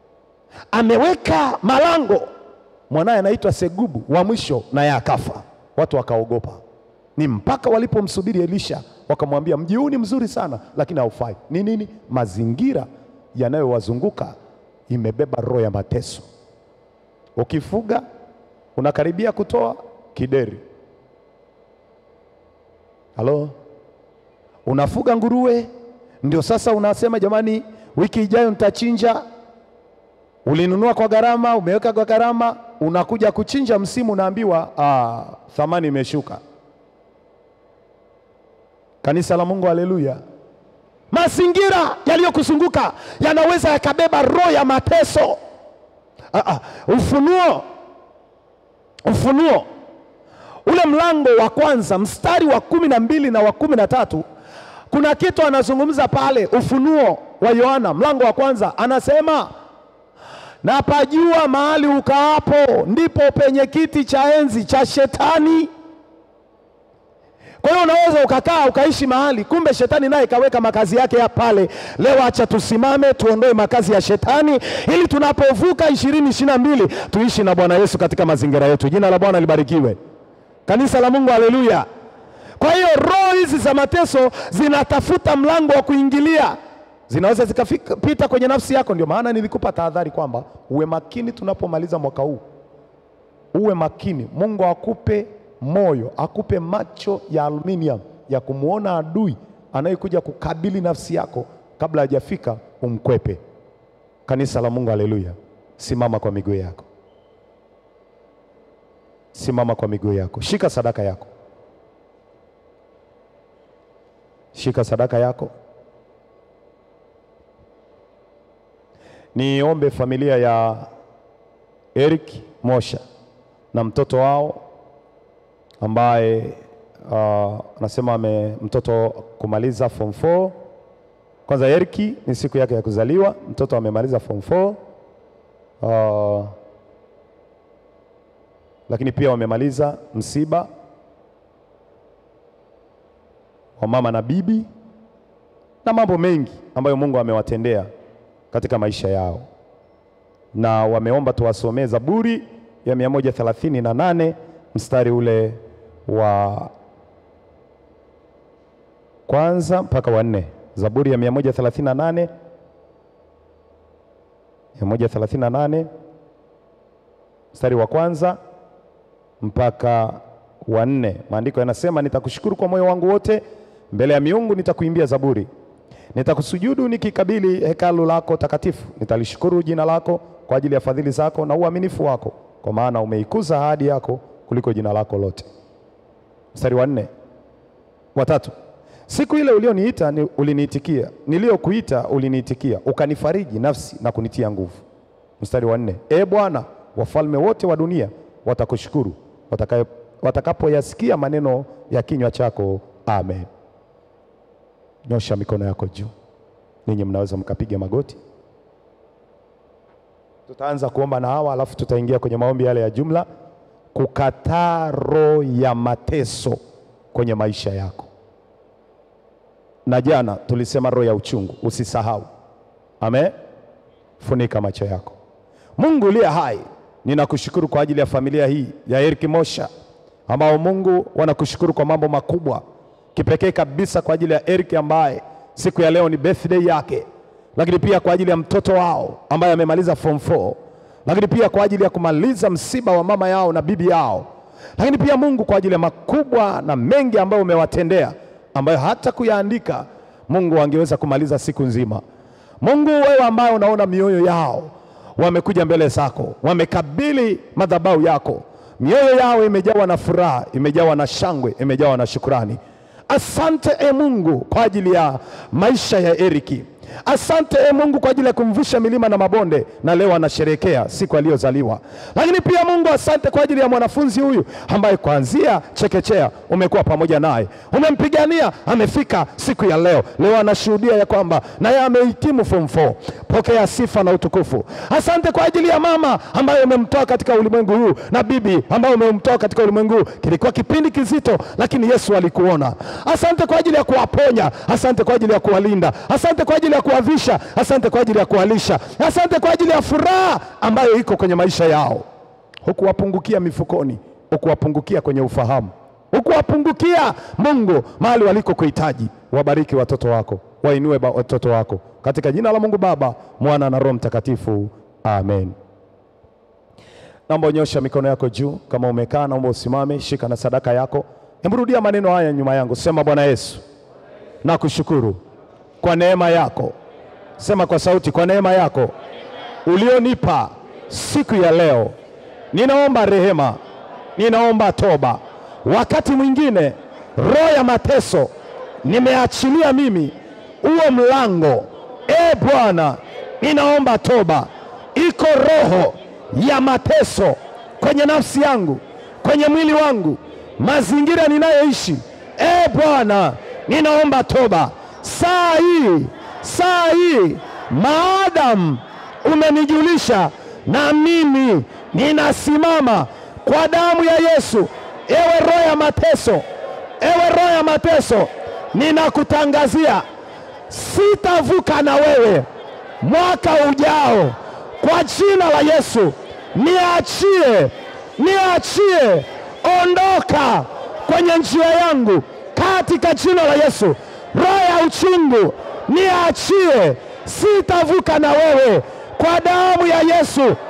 [SPEAKER 1] ameweka malango, mwanaye anaitwa Segubu wa mwisho, naye akafa. Watu wakaogopa, ni mpaka walipomsubiri Elisha wakamwambia, mji huu ni mzuri sana, lakini haufai. Ni nini? Mazingira yanayowazunguka imebeba roho ya mateso. Ukifuga unakaribia kutoa kideri. Halo, unafuga nguruwe, ndio sasa unasema jamani, wiki ijayo nitachinja. Ulinunua kwa gharama, umeweka kwa gharama, unakuja kuchinja msimu, unaambiwa ah, thamani imeshuka. Kanisa la Mungu, haleluya! Mazingira yaliyokuzunguka yanaweza yakabeba roho ya mateso. Aa, Ufunuo, Ufunuo ule mlango wa kwanza mstari wa kumi na mbili na wa kumi na tatu kuna kitu anazungumza pale. Ufunuo wa Yohana mlango wa kwanza anasema, na pajua mahali ukaapo ndipo penye kiti cha enzi cha Shetani. Kwa hiyo unaweza ukakaa ukaishi mahali, kumbe shetani naye kaweka makazi yake ya pale. Leo acha tusimame tuondoe makazi ya shetani, ili tunapovuka ishirini ishirini na mbili tuishi na Bwana Yesu katika mazingira yetu. Jina la Bwana libarikiwe, kanisa la Mungu, haleluya. Kwa hiyo roho hizi za mateso zinatafuta mlango wa kuingilia, zinaweza zikapita kwenye nafsi yako. Ndio maana nilikupa tahadhari kwamba uwe makini tunapomaliza mwaka huu. uwe makini. Mungu akupe moyo, akupe macho ya aluminium ya kumwona adui anayekuja kukabili nafsi yako kabla hajafika, umkwepe. Kanisa la Mungu, haleluya! Simama kwa miguu yako, simama kwa miguu yako, shika sadaka yako, shika sadaka yako. Niombe familia ya Eric Mosha na mtoto wao ambaye anasema uh, ame mtoto kumaliza form 4. Kwanza Eric ni siku yake ya kuzaliwa, mtoto amemaliza form 4 uh, lakini pia wamemaliza msiba wa mama na bibi na mambo mengi ambayo Mungu amewatendea katika maisha yao, na wameomba tuwasomee Zaburi ya mia moja thelathini na nane mstari ule wa kwanza mpaka wa nne. Zaburi ya mia moja thelathini na nane mia moja thelathini na nane mstari wa kwanza mpaka wa nne. Maandiko yanasema, nitakushukuru kwa moyo wangu wote, mbele ya miungu nitakuimbia zaburi nitakusujudu nikikabili hekalu lako takatifu. Nitalishukuru jina lako kwa ajili ya fadhili zako na uaminifu wako, kwa maana umeikuza ahadi yako kuliko jina lako lote. Mstari wa nne, watatu. Siku ile ulioniita ni uliniitikia, niliyokuita uliniitikia, ukanifariji nafsi na kunitia nguvu. Mstari wa nne, e Bwana, wafalme wote wa dunia watakushukuru watakapoyasikia maneno ya kinywa chako. Amen. Nyosha mikono yako juu. Ninyi mnaweza mkapiga magoti. Tutaanza kuomba na hawa, alafu tutaingia kwenye maombi yale ya jumla, kukataa roho ya mateso kwenye maisha yako. Na jana tulisema roho ya uchungu, usisahau. Amen. Funika macho yako. Mungu uliye hai, ninakushukuru kwa ajili ya familia hii ya Eric Mosha ambao Mungu wanakushukuru kwa mambo makubwa kipekee kabisa kwa ajili ya Eric ambaye siku ya leo ni birthday yake, lakini pia kwa ajili ya mtoto wao ambaye amemaliza form 4, lakini pia kwa ajili ya kumaliza msiba wa mama yao na bibi yao, lakini pia Mungu kwa ajili ya makubwa na mengi ambayo umewatendea ambayo hata kuyaandika Mungu angeweza kumaliza siku nzima. Mungu wewe ambaye unaona mioyo yao, wamekuja mbele zako, wamekabili madhabahu yako, mioyo yao imejawa na furaha, imejawa na shangwe, imejawa na shukrani. Asante e Mungu kwa ajili ya maisha ya Eriki. Asante e Mungu kwa ajili ya kumvusha milima na mabonde, na leo anasherehekea siku aliyozaliwa. Lakini pia Mungu, asante kwa ajili ya mwanafunzi huyu ambaye kuanzia chekechea umekuwa pamoja naye, umempigania, amefika siku ya leo. Leo anashuhudia ya kwamba naye amehitimu form 4. Pokea sifa na utukufu. Asante kwa ajili ya mama ambaye umemtoa katika ulimwengu huu na bibi ambaye umemtoa katika ulimwengu huu. Kilikuwa kipindi kizito, lakini Yesu alikuona. Asante kwa ajili ya kuwaponya, asante kwa ajili ya kuwalinda, asante kwa ajili ya kuwavisha, asante kwa ajili ya kuwalisha, asante kwa ajili ya furaha ambayo iko kwenye maisha yao. Hukuwapungukia mifukoni, hukuwapungukia kwenye ufahamu, hukuwapungukia Mungu mahali waliko kuhitaji. Wabariki watoto wako, wainue watoto wako katika jina la Mungu Baba, Mwana na Roho Mtakatifu, amen. Naomba unyosha mikono yako juu. Kama umekaa, naomba usimame, shika na sadaka yako. Hebu rudia maneno haya nyuma yangu, sema: Bwana Yesu, nakushukuru kwa neema yako. Sema kwa sauti, kwa neema yako ulionipa siku ya leo, ninaomba rehema, ninaomba toba. Wakati mwingine roho ya mateso nimeachilia mimi uwe mlango. E Bwana, ninaomba toba. Iko roho ya mateso kwenye nafsi yangu, kwenye mwili wangu, mazingira ninayoishi. E Bwana, ninaomba toba saa hii, saa hii, maadamu umenijulisha, na mimi ninasimama kwa damu ya Yesu. Ewe roho ya mateso, ewe roho ya mateso, ninakutangazia sitavuka na wewe mwaka ujao, kwa jina la Yesu. Niachie, niachie, ondoka kwenye njia yangu katika jina la Yesu. Roho ya uchungu niachie, sitavuka na wewe kwa damu ya Yesu.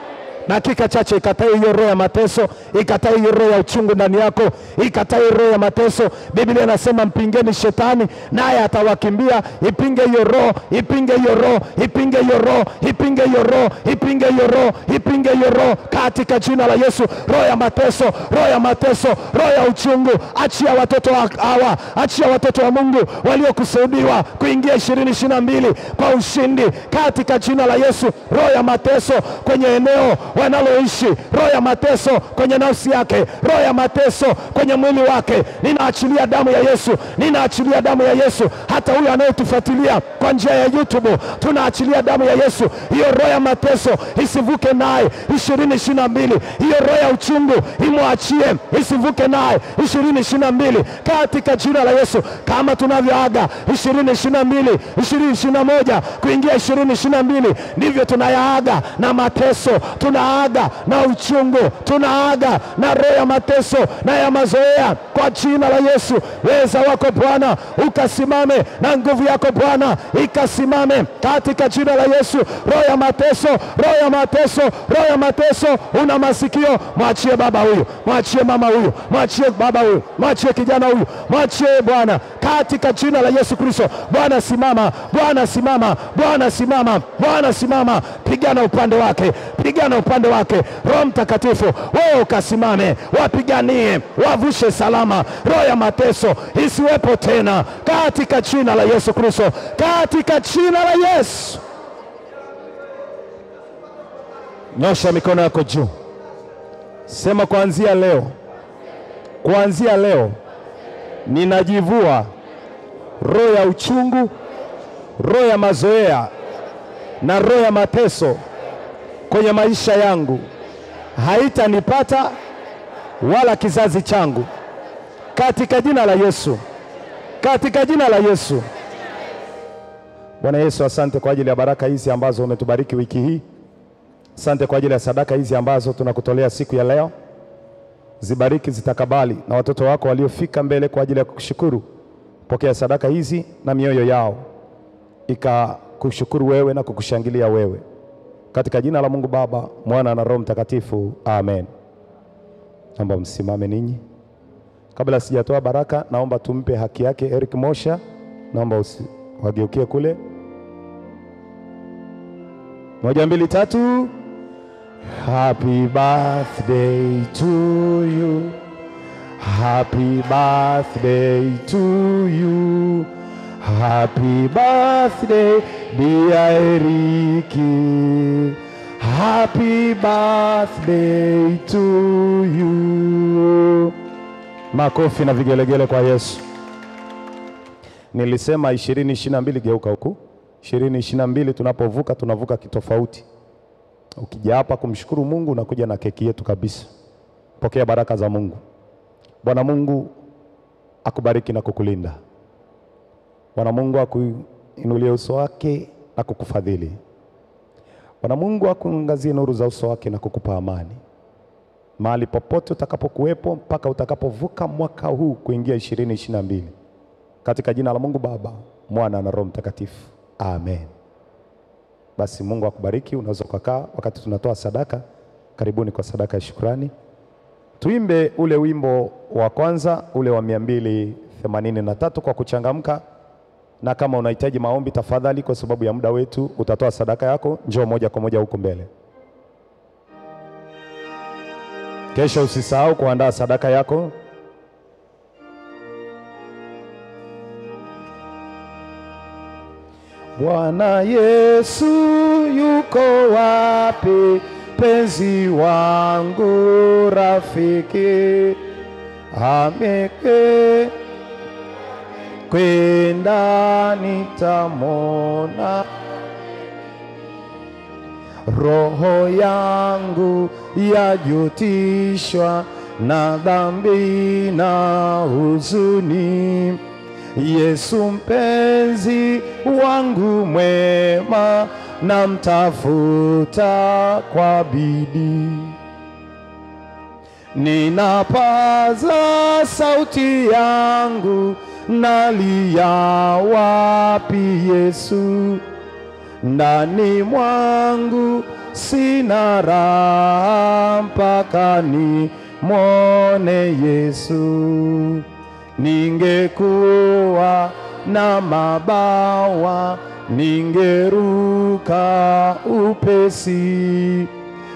[SPEAKER 2] dakika chache, ikatae hiyo roho ya mateso, ikatae hiyo roho ya uchungu ndani yako, ikatae roho ya mateso. Biblia inasema mpingeni shetani naye atawakimbia. Ipinge hiyo roho, ipinge hiyo roho, ipinge hiyo roho, ipinge hiyo roho, ipinge hiyo roho, ipinge hiyo roho katika jina la Yesu. Roho ya mateso, roho ya mateso, roho ya uchungu, achia watoto wa hawa, achia watoto wa Mungu waliokusudiwa kuingia ishirini ishirini na mbili kwa ushindi katika jina la Yesu. Roho ya mateso kwenye eneo wanaloishi, roho ya mateso kwenye nafsi yake, roho ya mateso kwenye mwili wake, ninaachilia damu ya Yesu, ninaachilia damu ya Yesu. Hata huyo anayetufuatilia kwa njia ya YouTube, tunaachilia damu ya Yesu. Hiyo roho ya mateso isivuke naye ishirini ishirini na mbili. Hiyo roho ya uchungu imwachie, isivuke naye ishirini ishirini na mbili katika jina la Yesu, kama tunavyoaga ishirini ishirini na mbili ishirini ishirini na moja kuingia ishirini ishirini na mbili ndivyo tunayaaga na mateso, tunaaga na uchungu, tunaaga na roho ya mateso na ya mazoea kwa jina la Yesu. Weza wako Bwana ukasimame na nguvu yako Bwana ikasimame katika jina la Yesu. Roho ya mateso, roho ya mateso, roho ya mateso, una masikio, mwachie baba huyu, mwachie mama huyu, mwachie baba huyu, mwachie kijana huyu, mwachie Bwana katika jina la Yesu Kristo. Bwana simama, Bwana simama, Bwana simama, Bwana simama, pigana upande wake, pigana upande wake. Roho Mtakatifu, wewe ukasimame, wapiganie, wavushe salama. Roho ya mateso isiwepo tena katika jina la Yesu Kristo, katika jina la Yesu. Nyosha mikono yako juu, sema kuanzia leo, kuanzia leo ninajivua roho ya uchungu, roho ya mazoea na roho ya mateso kwenye maisha yangu, haitanipata wala kizazi changu, katika jina la Yesu, katika jina la Yesu. Bwana Yesu, asante kwa ajili ya baraka hizi ambazo umetubariki wiki hii. Asante kwa ajili ya sadaka hizi ambazo tunakutolea siku ya leo. Zibariki, zitakabali na watoto wako waliofika mbele kwa ajili ya kukushukuru. Pokea sadaka hizi na mioyo yao ikakushukuru wewe na kukushangilia wewe, katika jina la Mungu Baba, Mwana na Roho Mtakatifu, amen. Naomba msimame ninyi. Kabla sijatoa baraka, naomba tumpe haki yake Eric Mosha. Naomba usi- wageukie kule. Moja, mbili, tatu. Happy birthday to you. Happy birthday to you. Happy birthday dear Eriki. Happy birthday to you. Makofi na vigelegele kwa Yesu. Nilisema ishirini ishirini na mbili, geuka huku. ishirini ishirini na mbili tunapovuka tunavuka kitofauti. Ukija hapa kumshukuru Mungu unakuja na keki yetu kabisa. Pokea baraka za Mungu. Bwana Mungu akubariki na kukulinda. Bwana Mungu akuinulie uso wake na kukufadhili. Bwana Mungu akuangazie nuru za uso wake na kukupa amani mahali popote utakapokuwepo mpaka utakapovuka mwaka huu kuingia ishirini ishirini na mbili katika jina la Mungu Baba, Mwana na Roho Mtakatifu, amen. Basi Mungu akubariki. Unaweza ukakaa wakati tunatoa sadaka. Karibuni kwa sadaka ya shukrani. Tuimbe ule wimbo wa kwanza ule wa mia mbili themanini na tatu kwa kuchangamka, na kama unahitaji maombi, tafadhali, kwa sababu ya muda wetu, utatoa sadaka yako, njoo moja kwa moja huku mbele. Kesho usisahau kuandaa sadaka yako. Bwana Yesu yuko wapi? Penzi wangu rafiki ameke kwenda nitamona roho yangu yajutishwa na dhambi na huzuni. Yesu mpenzi wangu mwema, namtafuta kwa bidii. Ninapaza sauti yangu, nalia wapi Yesu? ndani mwangu sina raha mpaka ni mwone Yesu. Ningekuwa na mabawa, ningeruka upesi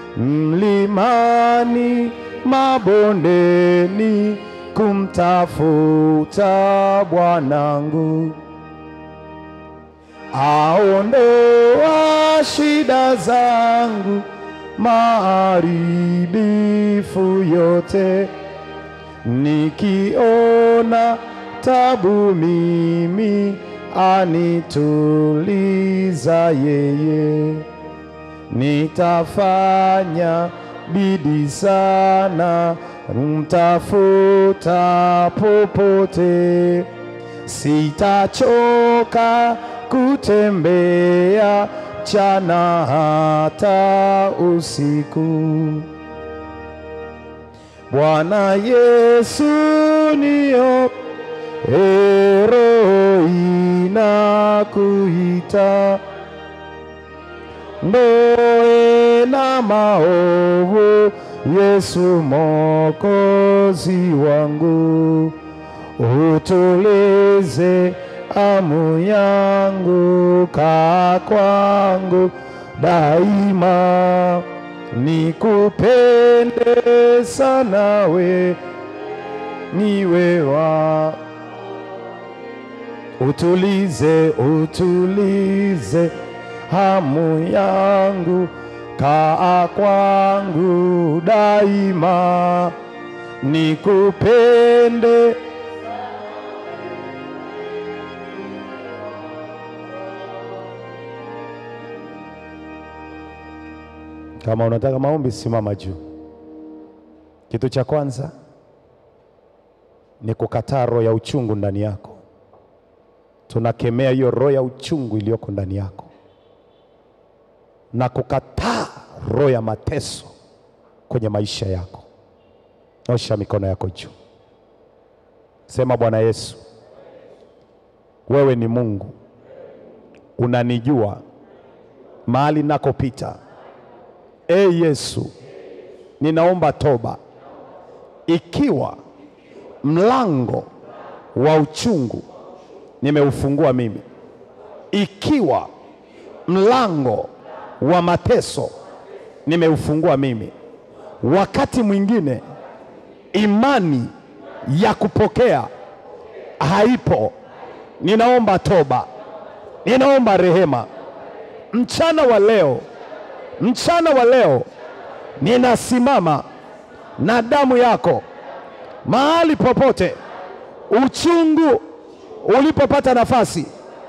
[SPEAKER 2] mlimani, mabondeni, kumtafuta Bwanangu aondoa shida zangu, maharibifu yote. Nikiona tabu mimi, anituliza yeye. Nitafanya bidii sana, mtafuta popote sitachoka kutembea chana hata usiku. Bwana Yesu nio ero inakuita ndoe na maovu, Yesu Mwokozi wangu utulize amu yangu, kaa kwangu daima, nikupende sana we, niwe wa utulize, utulize hamu yangu, kaa kwangu daima, nikupende Kama unataka maombi, simama juu. Kitu cha kwanza ni kukataa roho ya uchungu ndani yako. Tunakemea hiyo roho ya uchungu iliyoko ndani yako na kukataa roho ya mateso kwenye maisha yako. Osha mikono yako juu, sema: Bwana Yesu, wewe ni Mungu, unanijua mahali nakopita. E Yesu, ninaomba toba ikiwa mlango wa uchungu nimeufungua mimi, ikiwa mlango wa mateso nimeufungua mimi. Wakati mwingine imani ya kupokea haipo. Ninaomba toba, ninaomba rehema mchana wa leo mchana wa leo ninasimama na damu yako mahali popote uchungu ulipopata nafasi,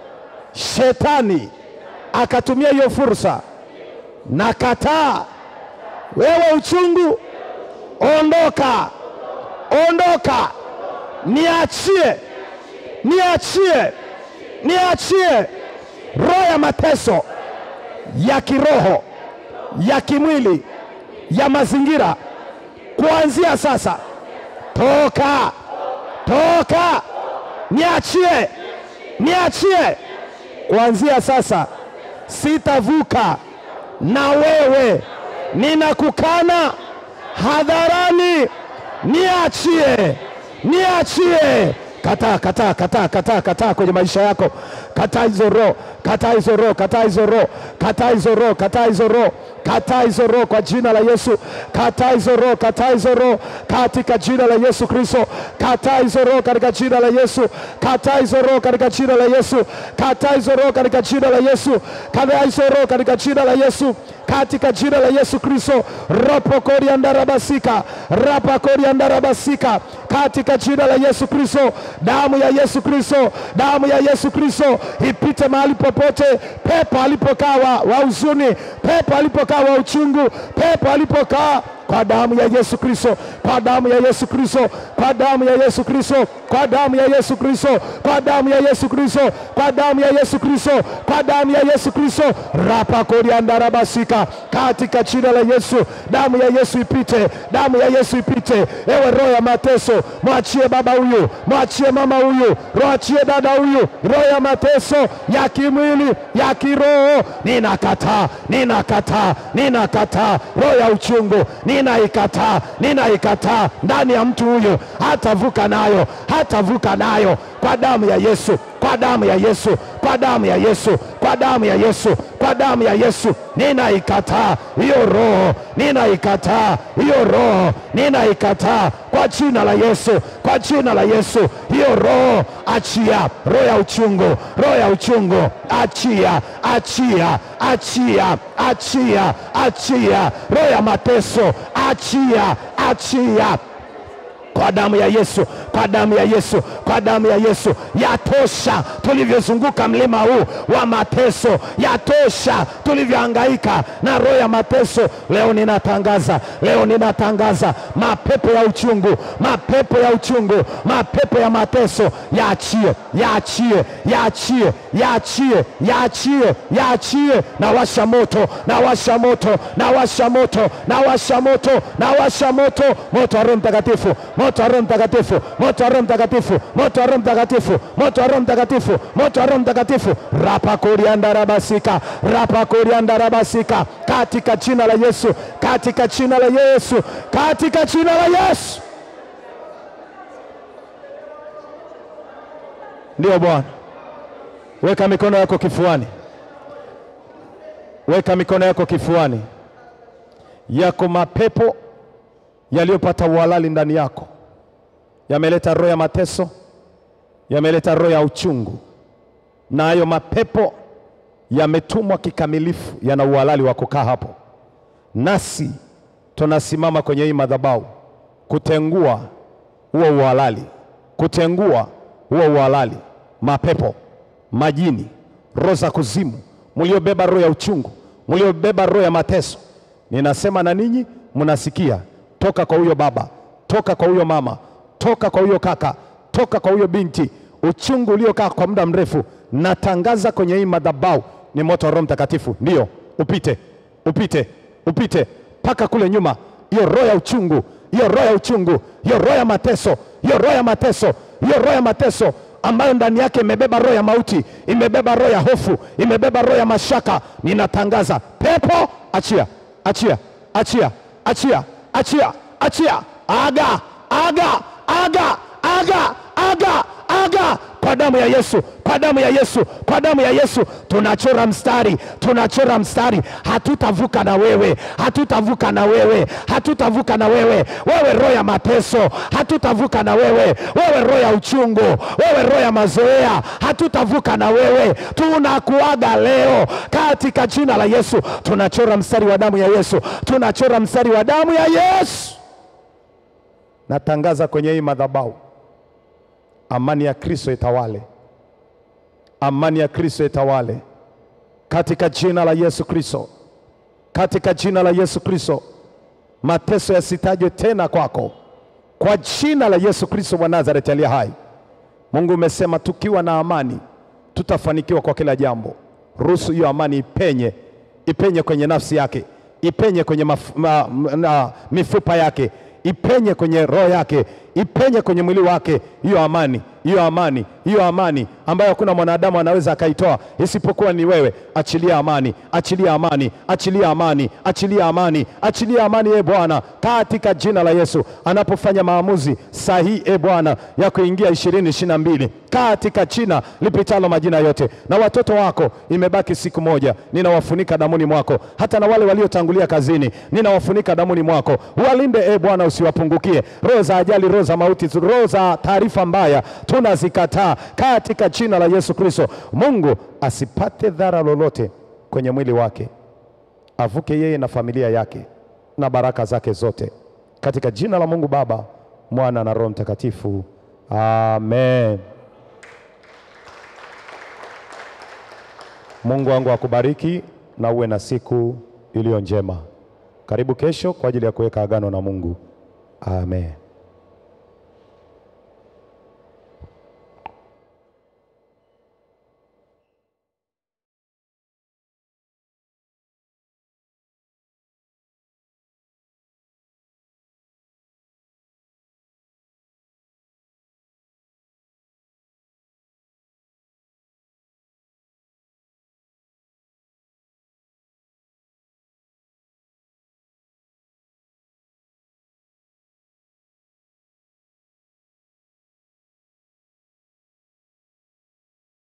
[SPEAKER 2] shetani akatumia hiyo fursa. Na kataa wewe uchungu, ondoka, ondoka, niachie, niachie, niachie roho ya mateso ya kiroho ya kimwili ya mazingira, kuanzia sasa, toka toka, niachie niachie. Kuanzia sasa sitavuka na wewe, ninakukana hadharani, niachie niachie. Kataa, kataa, kataa, kataa, kataa kwenye maisha yako. Kataa hizo roho, kataa hizo roho, kataa hizo roho, kataa hizo roho, kataa hizo roho, kataa hizo roho kwa jina la Yesu. Kataa hizo roho, kataa hizo roho katika jina la Yesu Kristo. Kataa hizo roho katika jina la Yesu. Kataa hizo roho katika jina la Yesu. Kataa hizo roho katika jina la Yesu. Kataa hizo roho katika jina la Yesu katika jina la Yesu Kristo. ropo koriandarabasika rapa koriandarabasika katika jina la Yesu Kristo. Damu ya Yesu Kristo, damu ya Yesu Kristo ipite mahali popote, pepo alipokaa wa, wa huzuni, pepo alipokaa wa uchungu, pepo alipokaa kwa damu ya Yesu Kristo, kwa damu ya Yesu Kristo, kwa damu ya Yesu Kristo, kwa damu ya Yesu Kristo, kwa damu ya Yesu Kristo, kwa damu ya Yesu Kristo, kwa damu ya Yesu Kristo, rapa koriandarabasika, katika jina la Yesu, damu ya Yesu ipite, damu ya Yesu ipite. Ewe roho ya mateso, mwachie baba huyu, mwachie mama huyu, mwachie dada huyu, roho ya mateso ya kimwili, ya kiroho, ninakataa, ninakataa, ninakataa roho ya uchungu, ninaikataa, ninaikataa ndani ya mtu huyu, hatavuka nayo, hatavuka nayo kwa damu ya Yesu, kwa damu ya Yesu, kwa damu ya Yesu, kwa damu ya Yesu, kwa damu ya Yesu, ninaikataa hiyo roho, ninaikataa hiyo roho, ninaikataa kwa jina la Yesu, kwa jina la Yesu, hiyo roho achia, roho ya uchungu, roho ya uchungu, achia, achia, achia, achia, achia, roho ya mateso, achia, achia kwa damu ya Yesu, kwa damu ya Yesu, kwa damu ya Yesu. Yatosha tulivyozunguka mlima huu wa mateso, yatosha tulivyohangaika na roho ya mateso. Leo ninatangaza, leo ninatangaza mapepo ya uchungu, mapepo ya uchungu, mapepo ya mateso yaachie, yaachie, yaachie, yaachie, yaachie, yaachie. Na washa moto, na washa moto, na washa moto, na washa moto, na washa moto, moto wa Roho Mtakatifu moto wa Roho Mtakatifu, moto wa Roho Mtakatifu, moto wa Roho Mtakatifu, moto wa Roho Mtakatifu, moto wa Roho Mtakatifu, rapa kurianda rabasika, rapa kurianda rabasika, katika jina la Yesu, katika jina la Yesu, katika jina la Yesu. Ndio Bwana, weka mikono yako kifuani, weka mikono yako kifuani. Yako mapepo yaliyopata uhalali ndani yako, yameleta roho ya mateso, yameleta roho ya uchungu, na hayo mapepo yametumwa kikamilifu, yana uhalali wa kukaa hapo. Nasi tunasimama kwenye hii madhabahu kutengua huo uhalali, kutengua huo uhalali, mapepo, majini, roho za kuzimu, mliobeba roho ya uchungu, mliobeba roho ya mateso, ninasema na ninyi mnasikia toka kwa huyo baba, toka kwa huyo mama, toka kwa huyo kaka, toka kwa huyo binti. Uchungu uliokaa kwa muda mrefu, natangaza kwenye hii madhabahu ni moto wa Roho Mtakatifu, ndio upite, upite, upite mpaka kule nyuma. Hiyo roho ya uchungu, hiyo roho ya uchungu, hiyo roho ya mateso, hiyo roho ya mateso, hiyo roho ya mateso ambayo ndani yake imebeba roho ya mauti, imebeba roho ya hofu, imebeba roho ya mashaka, ninatangaza pepo, achia, achia, achia, achia achia achia, aga aga aga aga aga aga, kwa damu ya Yesu, kwa damu ya Yesu, kwa damu ya Yesu, tunachora mstari, tunachora mstari. Hatutavuka na wewe, hatutavuka na wewe, hatutavuka na wewe, wewe roho ya mateso, hatutavuka na wewe, wewe roho ya uchungu, wewe roho ya mazoea, hatutavuka na wewe. Tunakuaga leo katika jina la Yesu. Tunachora mstari wa damu ya Yesu, tunachora mstari wa damu ya Yesu. Natangaza kwenye hii madhabahu amani ya Kristo itawale, amani ya Kristo itawale katika jina la Yesu Kristo, katika jina la Yesu Kristo. Mateso yasitajwe tena kwako, kwa jina la Yesu Kristo wa Nazareti aliye hai. Mungu umesema tukiwa na amani tutafanikiwa kwa kila jambo. Ruhusu hiyo amani ipenye, ipenye kwenye nafsi yake, ipenye kwenye maf, ma, na, mifupa yake, ipenye kwenye roho yake, ipenye kwenye mwili wake. Hiyo amani, hiyo amani, hiyo amani ambayo hakuna mwanadamu anaweza akaitoa isipokuwa ni wewe. Achilia amani, achilia amani, achilia amani, achilia amani, achilia amani, e Bwana, katika jina la Yesu. Anapofanya maamuzi sahihi, e Bwana, ya kuingia ishirini ishirini na mbili katika jina lipitalo majina yote, na watoto wako imebaki siku moja, ninawafunika damuni mwako, hata na wale waliotangulia kazini ninawafunika damuni mwako. Walinde e Bwana, usiwapungukie. Roho za ajali, roho za mauti, roho za taarifa mbaya tunazikataa katika jina la Yesu Kristo. Mungu asipate dhara lolote kwenye mwili wake, avuke yeye na familia yake na baraka zake zote, katika jina la Mungu Baba, Mwana na Roho Mtakatifu, amen. Mungu wangu akubariki na uwe na siku iliyo njema.
[SPEAKER 1] Karibu kesho kwa ajili ya kuweka agano na Mungu. Amen.